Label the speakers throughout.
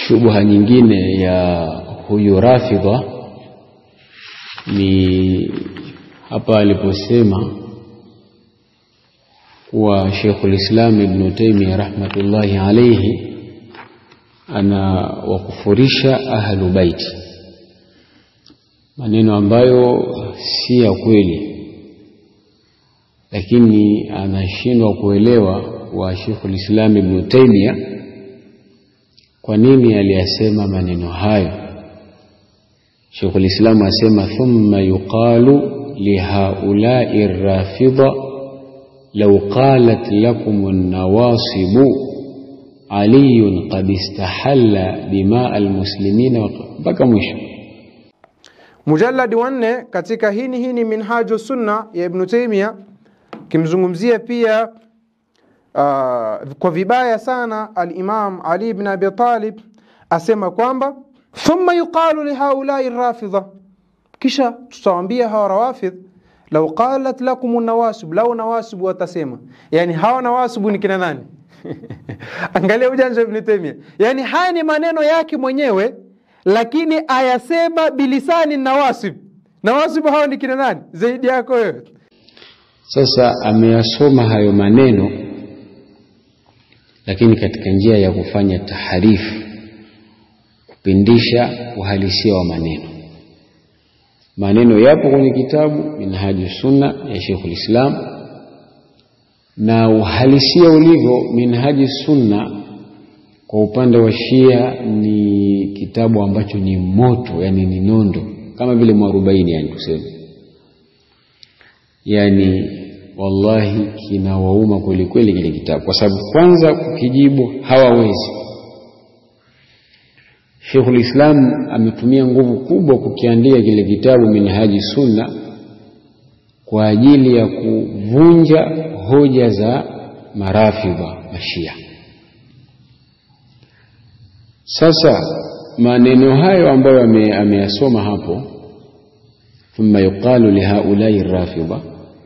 Speaker 1: shubha nyingine ya huyu Rafidha ni hapa aliposema kuwa Sheikhul Islam Ibn Taymiyyah rahmatullahi alayhi ana wakufurisha ahlu baiti, maneno ambayo si ya kweli, lakini anashindwa kuelewa wa Sheikhul Islam Ibn Taymiyyah kwa nini aliyasema maneno hayo. Sheikhul Islam asema thumma yuqalu lihaulai rafidha law qalat lakum an-nawasibu aliyun qad istahalla dimaa almuslimina, mpaka mwisho.
Speaker 2: Mujalladi wa nne katika hini hini Minhaju Sunna ya Ibnu Taimia kimzungumzia pia uh, kwa vibaya sana Alimam Ali ibn Abi Talib asema kwamba thumma yuqalu lihaulai rafidha, kisha tutawambia hawa rawafidh lau qalat lakum nawasib, lau nawasibu watasema, yani hawa nawasibu ni kina nani? Angalia ujanja Ibn Taymiyyah, yani haya ni maneno yake mwenyewe, lakini ayasema bilisani nawasib. Nawasib hawa ni kina nani zaidi yako wewe?
Speaker 1: Sasa ameyasoma hayo maneno, lakini katika njia ya kufanya taharifu, kupindisha uhalisia wa maneno. Maneno yapo kwenye kitabu Minhaju Sunna ya Sheikhul Islam na uhalisia ulivyo Minhaji Sunna kwa upande wa Shia ni kitabu ambacho ni moto, yani ni nondo, kama vile mwarobaini, yani tuseme, yani wallahi kinawauma kwelikweli kile kitabu, kwa sababu kwanza kukijibu hawawezi. Sheikhul Islam ametumia nguvu kubwa kukiandika kile kitabu Minhaji Sunna kwa ajili ya kuvunja hoja za marafidha mashia. Sasa maneno hayo ambayo ameyasoma hapo, thumma yuqalu lihaulai rafidha,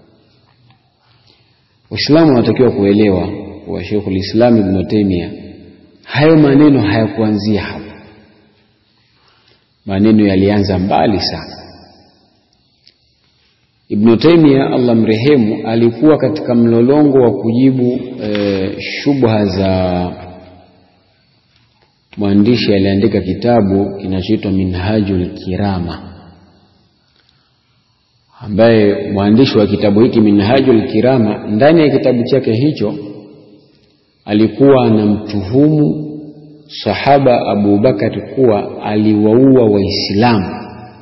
Speaker 1: Waislamu wanatakiwa kuelewa wa Sheikhul Islam Ibn Taymiyyah, hayo maneno hayakuanzia hapo. Maneno yalianza mbali sana. Ibn Taymiyyah Allah mrehemu, alikuwa katika mlolongo wa kujibu e, shubha za mwandishi aliandika kitabu kinachoitwa Minhajul Kirama, ambaye mwandishi wa kitabu hiki Minhajul Kirama, ndani ya kitabu chake hicho alikuwa anamtuhumu sahaba Abu Bakari kuwa aliwaua Waislamu.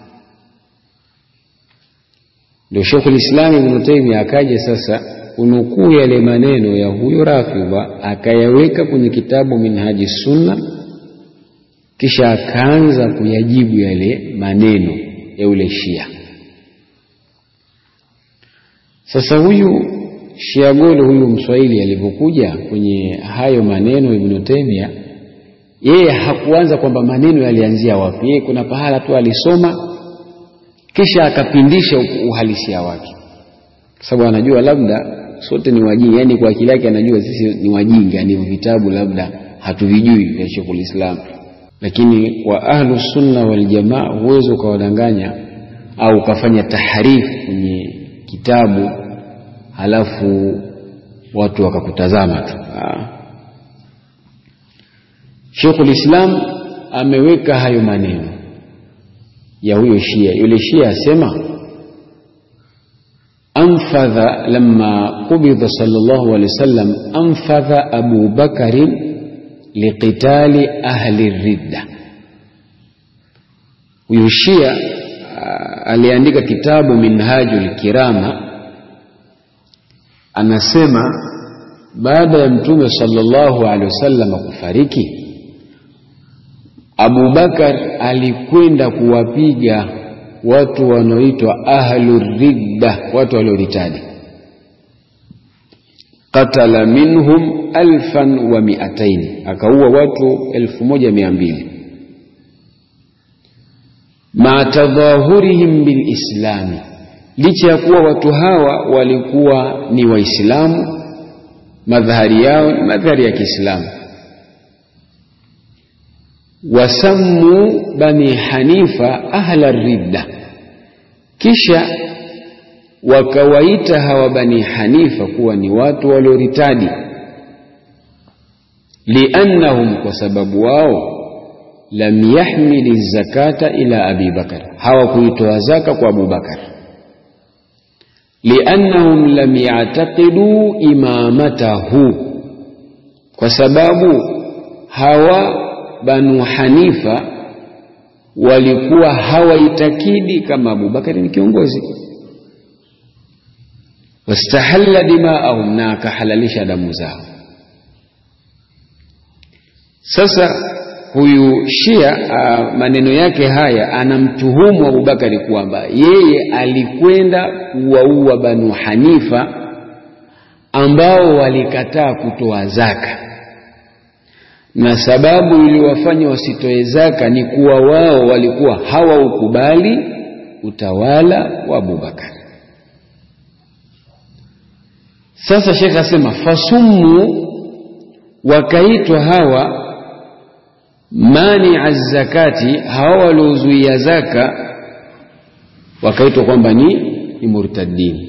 Speaker 1: Ndio Sheikhul Islam Ibn Taymiyyah akaja sasa kunukuu yale maneno ya huyo Rafidha akayaweka kwenye kitabu Minhaji Sunna, kisha akaanza kuyajibu yale maneno ya yule Shia. Sasa huyu Shia Golo huyu Mswahili alivyokuja kwenye hayo maneno Ibn Taymiyyah, yeye hakuanza kwamba maneno yalianzia wapi. Yeye kuna pahala tu alisoma kisha akapindisha uhalisia wake, kwa sababu anajua labda sote ni wajinga, yani kwa akili yake anajua sisi ni wajinga, ni vitabu labda hatuvijui vya Sheikhul Islam, lakini kwa ahlu sunna wal jamaa huwezi ukawadanganya au ukafanya taharifu kwenye kitabu halafu watu wakakutazama tu. Sheikhul Islam ameweka hayo maneno ya huyo Shia. Yule Shia asema anfadha lamma qubidha sallallahu alaihi wasallam anfadha Abu Bakarin liqitali ahli ridda. Huyo Shia aliandika kitabu Minhajul Kirama, anasema baada ya Mtume sallallahu alaihi wasallam kufariki Abu Bakar alikwenda kuwapiga watu wanaoitwa ahlu ridda, watu walioritadi. Qatala minhum alfan wa miataini, akaua watu elfu moja mia mbili ma tadhahurihim bilislami, licha ya kuwa watu hawa walikuwa ni Waislamu, madhahari yao ni madhahari ya Kiislamu wasammu bani hanifa ahla ridda kisha wakawaita hawa bani hanifa kuwa ni watu walioritadi liannahum kwa sababu wao lam yahmili zakata ila abi bakar hawakuitoa zaka kwa abubakar liannahum lam yataqidu imamatahu kwa sababu hawa banu hanifa walikuwa hawaitakidi kama abubakari ni kiongozi wastahalla dimaahum na akahalalisha damu zao sasa huyu shia uh, maneno yake haya anamtuhumu abubakari kwamba yeye alikwenda kuwaua banu hanifa ambao walikataa kutoa zaka na sababu iliyowafanya wasitoe zaka ni kuwa wao walikuwa hawaukubali utawala wa abubakari sasa shekhe asema fasummu wakaitwa hawa mania zakati hawa waliozuia zaka wakaitwa kwamba ni, ni murtaddin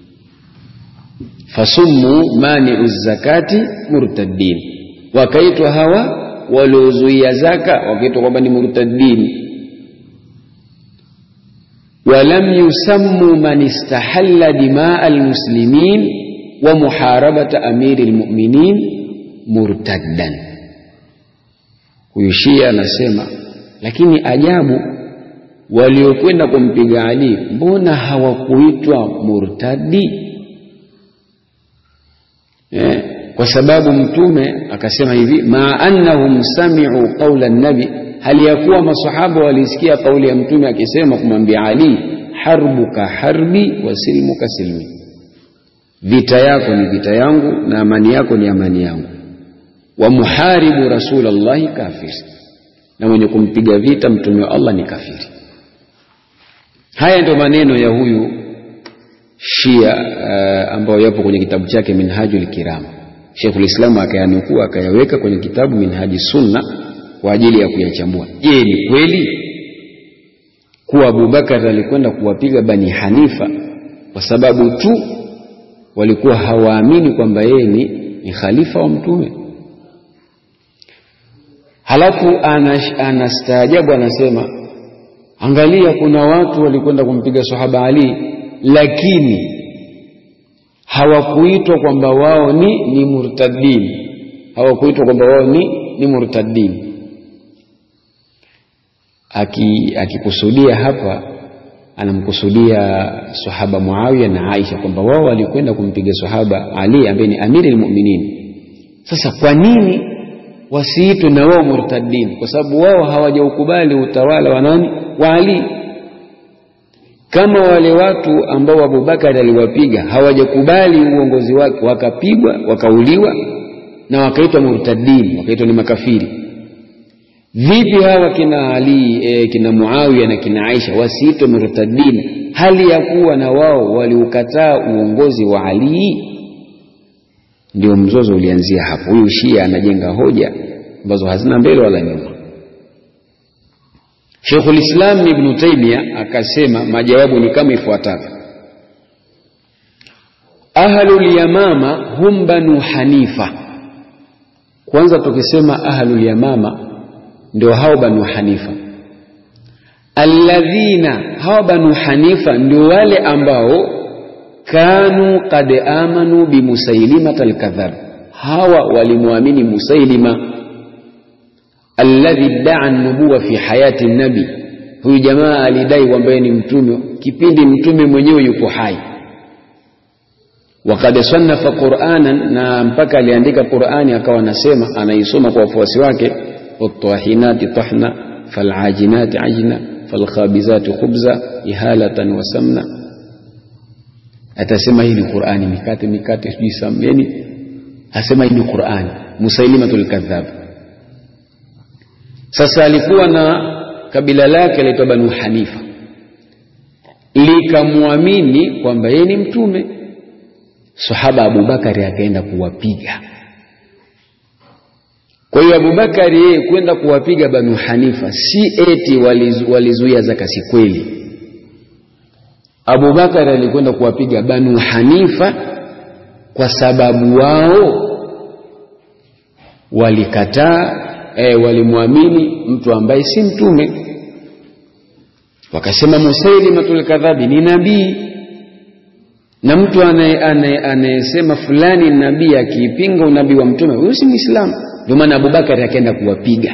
Speaker 1: fasummu maniu zakati murtaddin wakaitwa hawa waliozuia zaka wakaitwa kwamba ni murtaddin walam yusammu man istahalla dimaa almuslimin wa muharabata amiri lmuminin murtaddan huyu shia anasema lakini ajabu waliokwenda kumpiga ali mbona hawakuitwa murtadi eh? kwa sababu mtume akasema hivi ma annahum sami'u qawla nabi hali ya kuwa masahaba walisikia kauli ya mtume akisema kumwambia ali harbuka harbi wa silmuka silmi vita yako ni vita yangu na amani yako ni amani yangu wa muharibu rasulallahi kafir na mwenye kumpiga vita mtume wa Allah ni kafiri haya ndio maneno ya huyu shia uh, ambayo yapo kwenye kitabu chake minhajul kiram Sheikhul Islam akayanukuu akayaweka kwenye kitabu Minhaji Sunna kwa ajili ya kuyachambua. Je, ni kweli kuwa Abubakar alikwenda kuwapiga Bani Hanifa kwa sababu tu walikuwa hawaamini kwamba yeye ni, ni khalifa wa Mtume? Halafu anastaajabu anasema, angalia, kuna watu walikwenda kumpiga sahaba Ali lakini hawakuitwa kwamba wao ni, ni murtadin hawakuitwa kwamba wao ni, ni murtadin akikusudia aki hapa anamkusudia sahaba Muawiya na Aisha kwamba wao walikwenda kumpiga sahaba Ali ambaye ni amiri almu'minin. Sasa kwa nini wasiitwe na wao murtadin? Kwa sababu wao hawajaukubali utawala wa nani? Wa Ali kama wale watu ambao Abubakar aliwapiga hawajakubali uongozi wake, wakapigwa wakauliwa na wakaitwa murtadin, wakaitwa ni makafiri. Vipi hawa kina Ali e, kina Muawiya na kina Aisha wasiitwe murtadin, hali ya kuwa na wao waliukataa uongozi wa Ali? Ndio mzozo ulianzia hapo. Huyu Shia anajenga hoja ambazo hazina mbele wala nyuma. Sheikhul Islam Ibn Taymiyyah akasema majawabu ni kama ifuatavyo: ahlul yamama hum banu hanifa. Kwanza tukisema ahlul yamama ndio hao banu hanifa, alladhina, hao banu hanifa ndio wale ambao kanu qad amanu bimusailimata alkadhab, hawa walimwamini Musailima alladhi daa nubuwa fi hayati nabi, huyu jamaa alidai kwamba ni mtume kipindi mtume mwenyewe yuko hai. Wakad sannafa Qur'anan, na mpaka aliandika Qur'ani akawa anasema anaisoma kwa wafuasi wake, wattahinati tahna falajinati ajna falkhabizati khubza ihalatan wa samna. Atasema hii ni Qur'ani, mikate mikate, sijui sameni, asema hii ni Qur'ani. Musailimatul kadhab sasa alikuwa na kabila lake laitwa Banu Hanifa, likamwamini kwamba yeye ni mtume. Sahaba Abubakari akaenda kuwapiga, Kwa hiyo Abubakari yeye kwenda kuwapiga Banu Hanifa si eti walizu, walizuia zaka, si kweli. Abubakari alikwenda kuwapiga Banu Hanifa kwa sababu wao walikataa e, walimwamini mtu ambaye si mtume, wakasema Musailimatul kadhabi ni nabii, na mtu anayesema fulani nabii akiipinga unabii wa mtume huyo si Muislamu. Ndio maana Abubakari akaenda kuwapiga.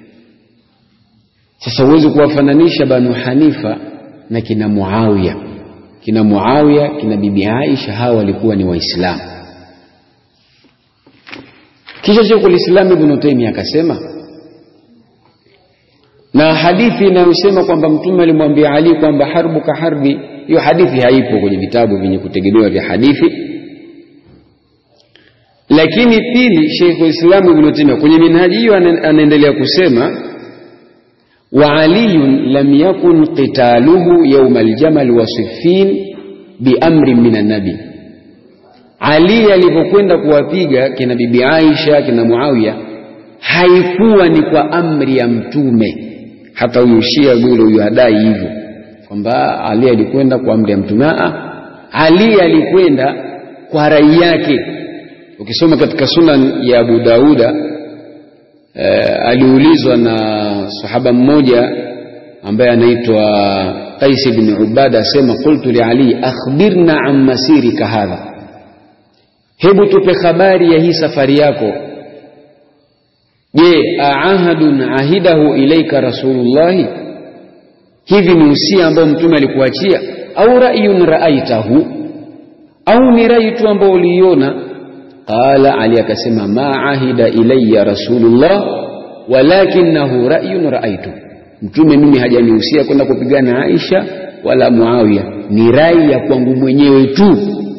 Speaker 1: Sasa huwezi kuwafananisha Banu Hanifa na kina Muawiya. Kina Muawiya, kina bibi Aisha, hawa walikuwa ni Waislamu. Kisha Sheikhul Islam Ibn Taymiyyah akasema, na hadithi inayosema kwamba mtume alimwambia Ali kwamba harbu ka harbi, hiyo hadithi haipo kwenye vitabu vyenye kutegemewa vya hadithi lakini pili, Sheikh Islam Ibn Taymiyyah kwenye minhaji hiyo anaendelea kusema wa aliyun lam yakun qitaluhu yawm aljamal wa siffin bi amrin min annabi. Ali alipokwenda kuwapiga kina bibi Aisha kina Muawiya haikuwa ni kwa amri ya mtume. Hata huyu Shia yule huyu hadai hivyo kwamba Ali alikwenda kwa amri ya mtume. Ali alikwenda kwa rai yake Ukisoma katika Sunan ya Abu Dauda e, aliulizwa na sahaba mmoja ambaye anaitwa Qais ibn Ubada, asema qultu li Ali akhbirna an masirika hadha, hebu tupe habari ya hii safari yako. Je, aahadun ahidahu ilaika rasulullahi, hivi ni usia ambao mtume alikuachia, au ra'yun ra'aitahu, au ni rai tu ambao uliiona Qala, Ali akasema ma ahida ilayya rasulullah walakinahu ra'yun ra'aytu, mtume mimi hajanihusia kwenda kupigana na Aisha wala Muawiya, ni rai ya kwangu mwenyewe tu.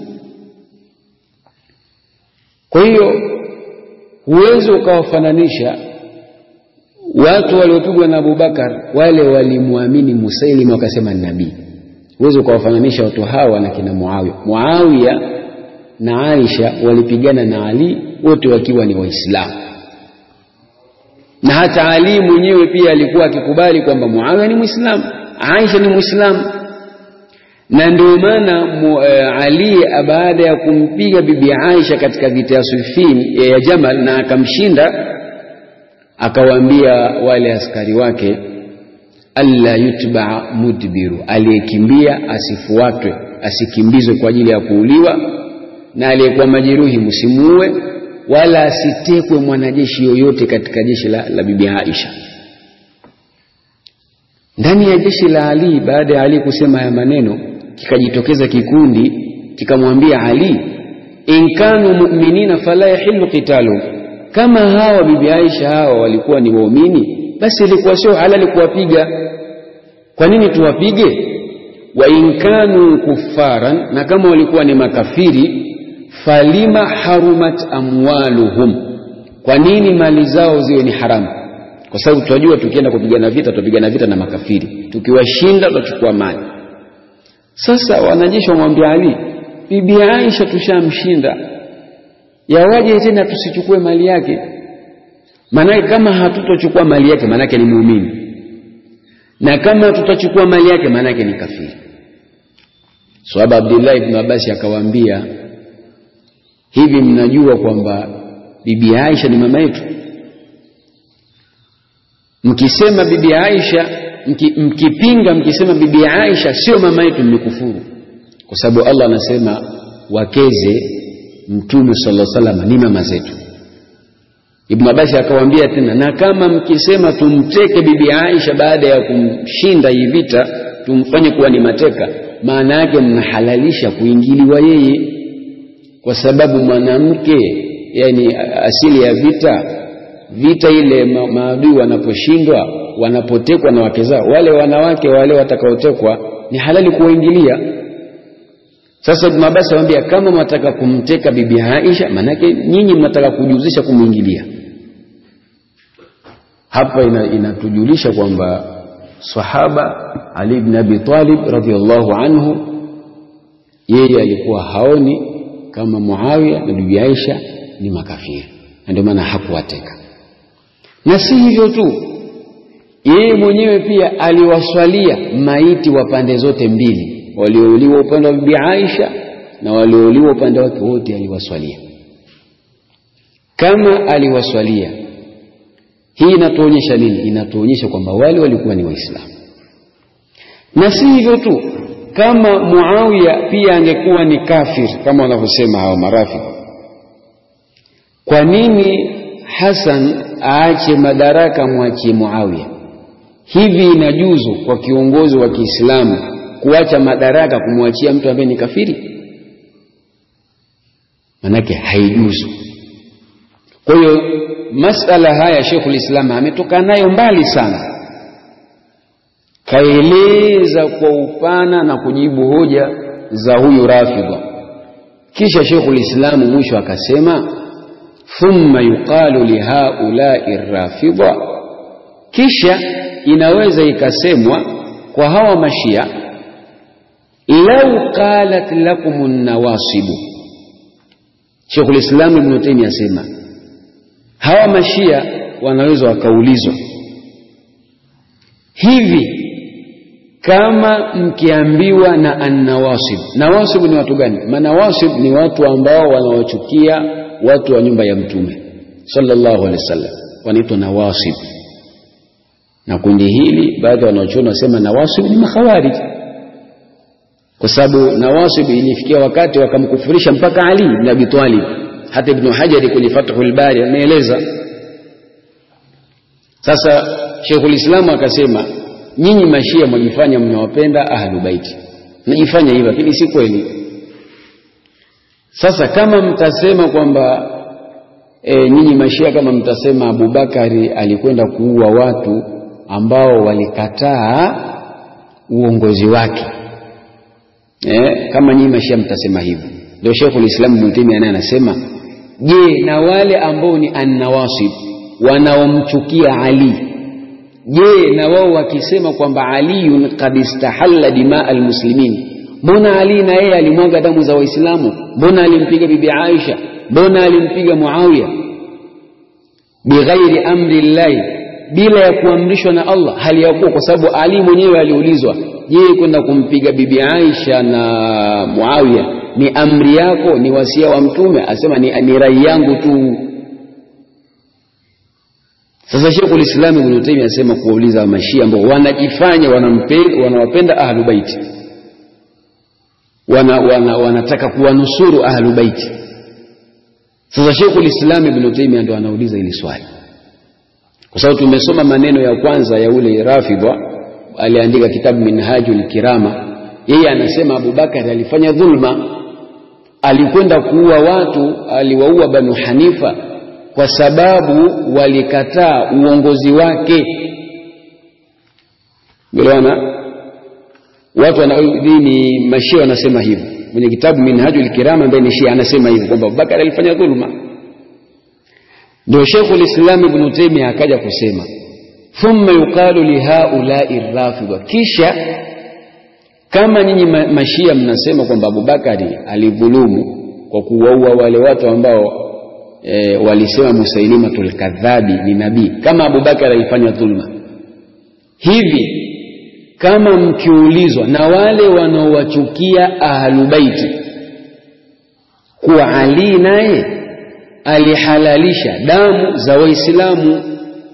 Speaker 1: Kwa hiyo huwezi ukawafananisha watu waliopigwa na Abubakar, wale walimwamini Musailima wakasema ni nabii. Huwezi ukawafananisha watu hawa na kina Muawiya. Muawiya na Aisha walipigana na Ali wote wakiwa ni Waislamu, na hata Ali mwenyewe pia alikuwa akikubali kwamba Muawiya ni Muislamu, Aisha ni Muislamu. Na ndio maana uh, Ali baada ya kumpiga bibi Aisha katika vita ya Siffin ya Jamal na akamshinda, akawaambia wale askari wake, alla yutbaa mudbiru, aliyekimbia asifuatwe, asikimbizwe kwa ajili ya kuuliwa na aliyekuwa majeruhi msimuue, wala asitekwe mwanajeshi yoyote katika jeshi la, la bibi Aisha. Ndani ya jeshi la Ali, baada ya Ali kusema haya maneno, kikajitokeza kikundi kikamwambia Ali, in kanu mu'minina fala yahillu qitalu, kama hawa bibi Aisha hawa walikuwa ni waumini, basi ilikuwa sio halali kuwapiga. Kwa nini tuwapige? wa in kanu kuffaran, na kama walikuwa ni makafiri falima harumat amwaluhum, kwa nini mali zao ziwe ni haramu? Kwa sababu tunajua tukienda kupigana vita, tutapigana vita na makafiri, tukiwashinda tutachukua mali. Sasa wanajeshi wamwambia Ali, bibi Aisha tushamshinda, yawaje tena tusichukue mali yake? Maanake kama hatutochukua mali yake, maanake ni muumini, na kama tutachukua mali yake, maanake ni kafiri. Sahaba Abdullah ibn Abbas akawaambia hivi mnajua kwamba bibi Aisha ni mama yetu? Mkisema bibi Aisha mki, mkipinga mkisema bibi Aisha sio mama yetu, mmekufuru, kwa sababu Allah anasema wakeze Mtume sallallahu alaihi wasallam ni mama zetu. Ibn Abbas akawaambia tena, na kama mkisema tumteke bibi Aisha baada ya kumshinda hii vita, tumfanye kuwa ni mateka, maana yake mnahalalisha kuingiliwa yeye kwa sababu mwanamke, yani asili ya vita, vita ile ma maadui wanaposhindwa, wanapotekwa na wake zao, wale wanawake wale watakaotekwa ni halali kuwaingilia. Sasa Ibn Abbas anamwambia kama mnataka kumteka bibi Aisha, manake nyinyi mnataka kujihusisha kumwingilia. Hapa inatujulisha ina kwamba sahaba Ali ibn Abi Talib radhiyallahu anhu yeye alikuwa haoni kama Muawiya na bibi Aisha ni makafiri, na ndio maana hakuwateka. na si hivyo tu yeye mwenyewe pia aliwaswalia maiti wa pande zote mbili waliouliwa upande wa bibi Aisha na waliouliwa upande wake wote aliwaswalia kama aliwaswalia hii inatuonyesha nini inatuonyesha kwamba wale walikuwa ni waislamu na si hivyo tu kama Muawiya pia angekuwa ni kafir kama wanavyosema hawa marafiki kwa nini Hasan aache madaraka mwachie Muawiya hivi inajuzu kwa kiongozi wa Kiislamu kuacha madaraka kumwachia mtu ambaye ni kafiri manake haijuzu kwa hiyo masala haya Sheikhul Islam ametoka nayo mbali sana kaeleza kwa upana na kujibu hoja za huyu Rafidha kisha Sheikhul Islam mwisho akasema thumma yuqalu lihaulai rafidha kisha inaweza ikasemwa kwa hawa mashia lau qalat lakum nawasibu Sheikhul Islam Ibn Taymiyyah asema hawa mashia wanaweza wakaulizwa hivi kama mkiambiwa na annawasib nawasib ni watu gani manawasib ni watu ambao wanawachukia watu wa nyumba ya mtume sallallahu alaihi wasallam wanaitwa nawasib na kundi hili baadhi ya wanaochuoni wasema nawasib ni makhawarij kwa sababu nawasib ilifikia wakati wakamkufurisha mpaka Ali ibn Abi Talib hata Ibn Hajari kwenye Fathul Bari ameeleza sasa Sheikhul Islam akasema nyinyi mashia mwajifanya mnawapenda ahlu baiti mnajifanya hivyo lakini si kweli sasa kama mtasema kwamba e, nyinyi mashia kama mtasema Abubakari alikwenda kuua watu ambao walikataa uongozi wake e, kama nyinyi mashia mtasema hivyo ndio Sheikhul Islam Ibn Taymiyyah naye anasema je na wale ambao ni annawasib wanaomchukia Ali je na wao wakisema kwamba aliyun qad istahalla dimaa almuslimin mbona ali na yeye alimwaga damu za waislamu mbona alimpiga bibi aisha mbona alimpiga muawiya bighairi amri llahi bila ya kuamrishwa na allah hali ya kuwa kwa sababu ali mwenyewe aliulizwa je kwenda kumpiga bibi aisha na muawiya ni amri yako ni wasia wa mtume asema ni, ni rai yangu tu sasa Sheikhul Islam Ibn Taymiyyah anasema kuwauliza mashia ambao wanajifanya wanampenda wanawapenda ahlu baiti wana, wana, wanataka kuwanusuru ahlu baiti sasa Sheikhul Islam Ibn Taymiyyah ndo anauliza hili swali kwa sababu tumesoma maneno ya kwanza ya ule Rafidha aliandika kitabu Minhajul Kirama yeye anasema Abubakar alifanya dhulma alikwenda kuua watu aliwaua Banu Hanifa kwa sababu walikataa uongozi wake Umeelewana? Watu wana dini mashia wanasema hivyo. Mwenye kitabu Minhajul Kiram ambaye ni Shia anasema hivyo kwamba Abubakar alifanya dhulma. Ndio Sheikhul Islam Ibn Taymiyyah akaja kusema thumma yuqalu li haula'i rafidha, kisha kama nyinyi mashia mnasema kwamba Abubakari alidhulumu kwa kuwaua wale watu ambao e, walisema Musailimatul kadhabi ni nabii kama Abubakar alifanya dhulma hivi kama mkiulizwa na wale wanaowachukia ahlubaiti kuwa Ali naye alihalalisha damu za Waislamu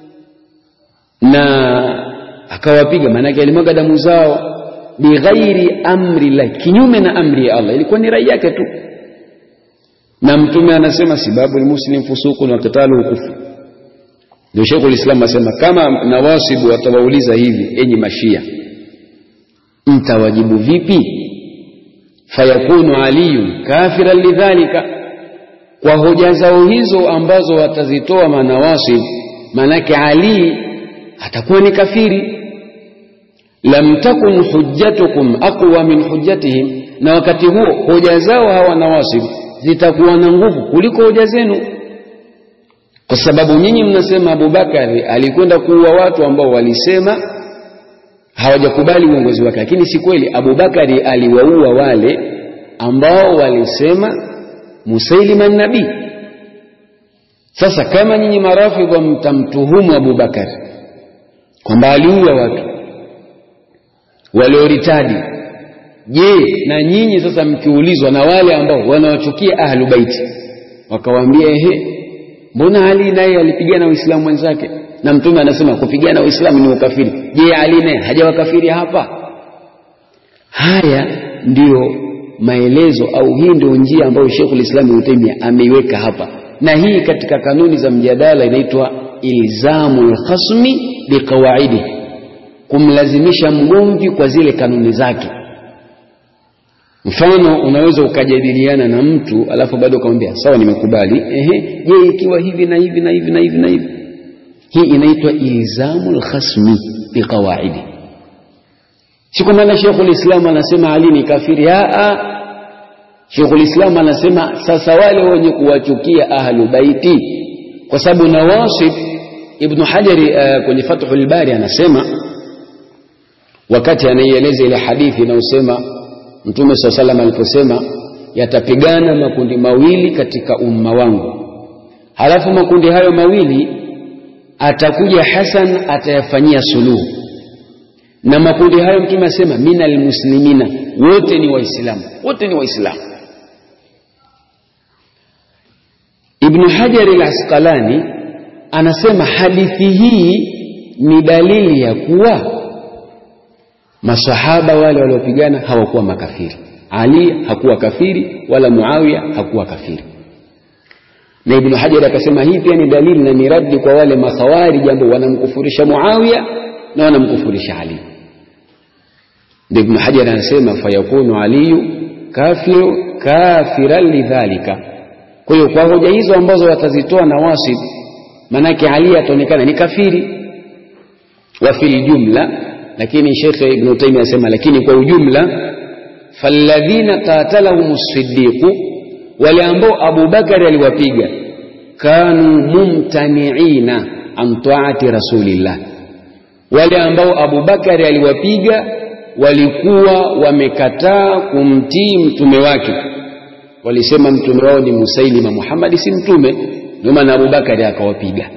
Speaker 1: na akawapiga, maanake alimwaga damu zao bighairi amri la, kinyume na amri ya Allah, ilikuwa ni rai yake tu na mtume anasema sibabu muslim fusukun wa qitaluhu kufru. Ndio Sheikhul Islam asema kama nawasibu watawauliza hivi, enyi mashia, mtawajibu vipi? Fayakunu aliyun kafiran lidhalika, kwa hoja zao hizo ambazo watazitoa manawasib, manake Ali atakuwa ni kafiri. Lam takun hujjatukum aqwa min hujjatihim, na wakati huo hoja zao hawa nawasib zitakuwa na nguvu kuliko hoja zenu, kwa sababu nyinyi mnasema Abubakari alikwenda kuua watu ambao walisema hawajakubali uongozi wake, lakini si kweli. Abubakari aliwaua wale ambao walisema Musailima nabii. Sasa kama nyinyi marafidha mtamtuhumu Abubakar kwamba aliua watu walioritadi, je, na nyinyi sasa mkiulizwa na wale ambao wanawachukia ahlu baiti wakawaambia, ehe, mbona Ali naye alipigana Waislamu wenzake na Mtume anasema kupigana Waislamu ni ukafiri. Je, Ali naye hajawakafiri hapa? Haya ndiyo maelezo au hii ndio njia ambayo Sheikhul Islam Ibn Taymiyyah ameiweka hapa, na hii katika kanuni za mjadala inaitwa ilzamul khasmi biqawaidi, kumlazimisha mgomvi kwa zile kanuni zake. Mfano, unaweza ukajadiliana na mtu alafu bado ukamwambia sawa, nimekubali. Ehe, je, ikiwa hivi na hivi na hivi na hivi na hivi, hii inaitwa ilzamul khasmi biqawaidi. Si kwa maana Sheikhul Islam anasema Ali ni kafiri. Aa, Sheikhul Islam anasema sasa wale wenye kuwachukia ahlu baiti, kwa sababu Nawasib Ibn Hajari uh, kwenye Fathul Bari anasema wakati anaieleza ile hadithi inayosema Mtume saa salam aliposema yatapigana makundi mawili katika umma wangu, halafu makundi hayo mawili atakuja Hasan atayafanyia suluhu na makundi hayo mtume asema minal muslimina, wote ni Waislamu, wote ni Waislamu. Ibnu Hajar al-Asqalani anasema hadithi hii ni dalili ya kuwa masahaba wale waliopigana hawakuwa makafiri. Ali hakuwa kafiri wala Muawiya hakuwa kafiri. Na Ibnu Hajar akasema hii pia ni dalili na ni raddi kwa wale makhawarij ambao wanamkufurisha Muawiya na wanamkufurisha Ali. Ndio Ibn Hajar anasema fayakunu aliyu kafiru kafiran lidhalika. Kwa hiyo kwa hoja hizo ambazo watazitoa Nawasib, manake Ali ataonekana ni kafiri wa fil jumla, lakini Sheikh Ibn Taymiyyah anasema lakini kwa ujumla, falladhina qatalahum as-siddiq, wale ambao Abu Bakari aliwapiga, kanu mumtaniina an taati rasulillah wale ambao Abu Bakari aliwapiga walikuwa wamekataa kumtii mtume wake, walisema mtume wao ni Musailima, Muhammad si mtume, ndio maana Abu Bakari akawapiga.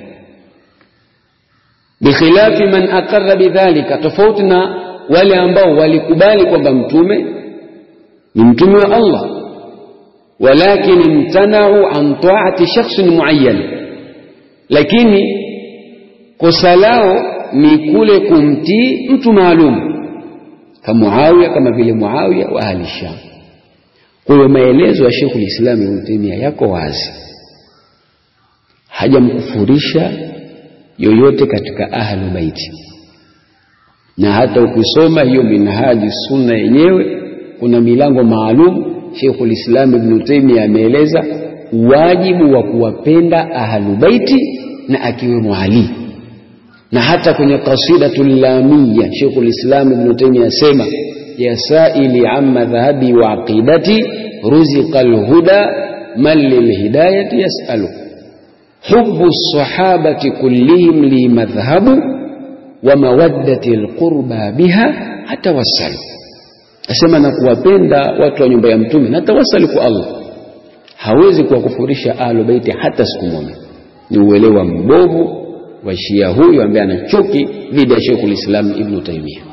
Speaker 1: Bikhilafi man aqarra bidhalika, tofauti na wale ambao walikubali kwamba mtume ni mtume wa Allah, walakin imtanau an taati shakhsin muayyan, lakini kosa lao ni kule kumtii mtu maalum kama Muawiya, kama vile Muawiya wa ahli Sham. Kwa hiyo maelezo ya Sheikhul Islam Ibn Taymiyyah yako wazi, hajamkufurisha yoyote katika ahlu baiti, na hata ukisoma hiyo Minhaji Sunna yenyewe kuna milango maalum. Sheikhul Islam Ibn Taymiyyah ameeleza wajibu wa kuwapenda ahlu baiti na akiwemo Ali na hata kwenye Qasidatul Lamia Sheikhul Islam Ibn Taymiyyah asema ya saili amma dhahabi wa aqidati ruziqa alhuda man lilhidayati yasalu hubbu sahabati kullihim li madhhabu wa mawaddati alqurba biha atawassalu, asema na kuwapenda watu wa nyumba ya Mtume na tawasali kwa Allah. Hawezi kuwakufurisha ahlu baiti hata siku moja. Ni uelewa mbovu wa Shia huyu ambaye ana chuki dhidi ya Sheikhul Islam Ibn Taymiyyah.